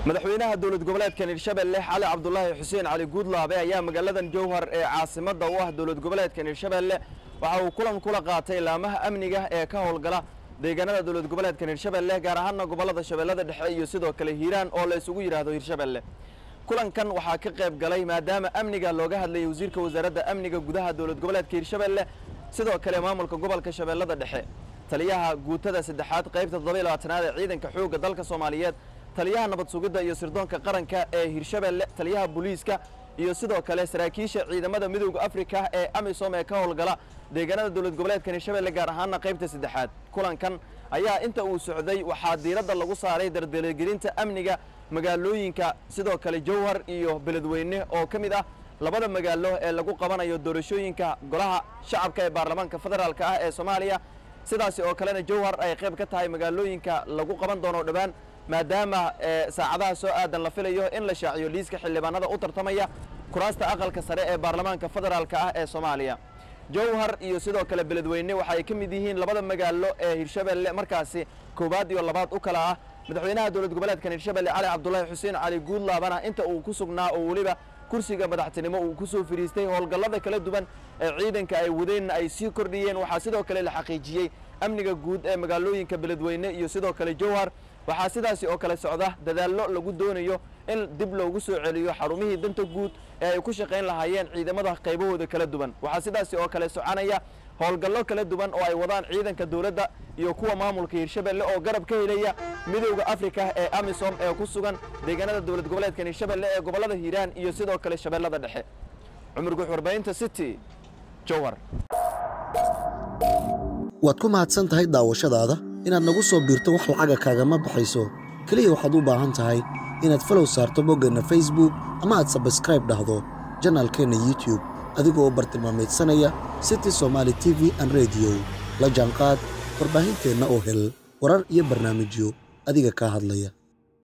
madaxweynaha dowlad goboleedkan hirshabelle cali cabdulaahi xuseen cali guudlaabe ayaa magaaladan jowhar ee caasimadda u ah dowlad goboleedkan hirshabelle waxa uu kulan kula qaatay laamaha amniga ee ka howlgala deegaanada dowlad goboleedkan hirshabelle gaar ahaana gobollada shabeellada dhexe iyo sidoo kale hiiraan oo la isugu yidhaahdo hirshabelle kulankan waxaa ka qayb galay maadaama amniga looga hadlayay wasiirka wasaaradda amniga gudaha dowlad goboleedka hirshabelle sidoo kale maamulka gobolka shabeellada dhexe taliyaha guutada saddexaad qaybta toddoba iyo labaatanaad ee ciidanka xoogga dalka soomaaliyeed taliyaha nabad sugidda iyo sirdoonka qaranka ee hirshabelle taliyaha booliiska iyo sidoo kale saraakiisha ciidamada midowda afrika ee amisom ee ka howlgala deegaanada dowlad goboleedkan hirshabelle gaar ahaana qaybta saddexaad kulankan ayaa inta uu socday waxaa diiradda lagu saaray dardargelinta amniga magaalooyinka sidoo kale jowhar iyo beledweyne oo ka mid ah labada magaalo ee lagu qabanayo doorashooyinka golaha shacabka ee baarlamaanka federaalk ah ee soomaaliya sidaasi oo kalena jowhar ay qayb ka tahay magaalooyinka lagu qaban doono dhowaan maadaama saacadaha soo aadan la filayo in la shaaciyo liiska xildhibaanada u tartamaya kuraasta aqalka sare ee baarlamaanka federaalk ah ee soomaaliya jowhar iyo sidoo kale beledweyne waxaay ka mid yihiin labada magaalo ee hirshabelle markaasi koowaad iyo labaad u kala ah madaxweynaha dowlad goboleedkan hirshabelle cali cabdulaahi xuseen cali guudlaabana inta uu ku sugnaa oo weliba kursiga madaxtinimo uu ku soo fadhiistay howlgallada kala duwan ee ciidanka ay wadeenna ay sii kordhiyeen waxaa sidoo kale la xaqiijiyey amniga guud ee magaalooyinka beledweyne iyo sidoo kale jowhar waxaa sidaasi oo kale socda dadaallo lagu doonayo in dib loogu soo celiyo xarumihii danta guud ee ay ku shaqayn lahaayeen ciidamada qaybahooda kala duwan waxaa sidaasi oo kale soconaya howlgallo kala duwan oo ay wadaan ciidanka dowladda iyo kuwa maamulka hirshabelle oo garab ka helaya midowda afrika ee amisom ee ku sugan deegaanada dowlad goboleedkan hirshabelle ee gobollada hiiraan iyo sidoo kale shabeellada dhexe cumar guux warbaahinta city jowhar waad ku mahadsan tahay daawashadaada inaad nagu soo biirto wax lacaga kaagama baxayso keliya waxaad u baahan tahay inaad falow saarto boggeenna facebook ama aad sabskraib dhahdo janaalkeenna youtube adigoo bartilmaamaydsanaya city somaali t v an rediyo la jaanqaad warbaahinteenna oo hel warar iyo barnaamijyo adiga kaa hadlaya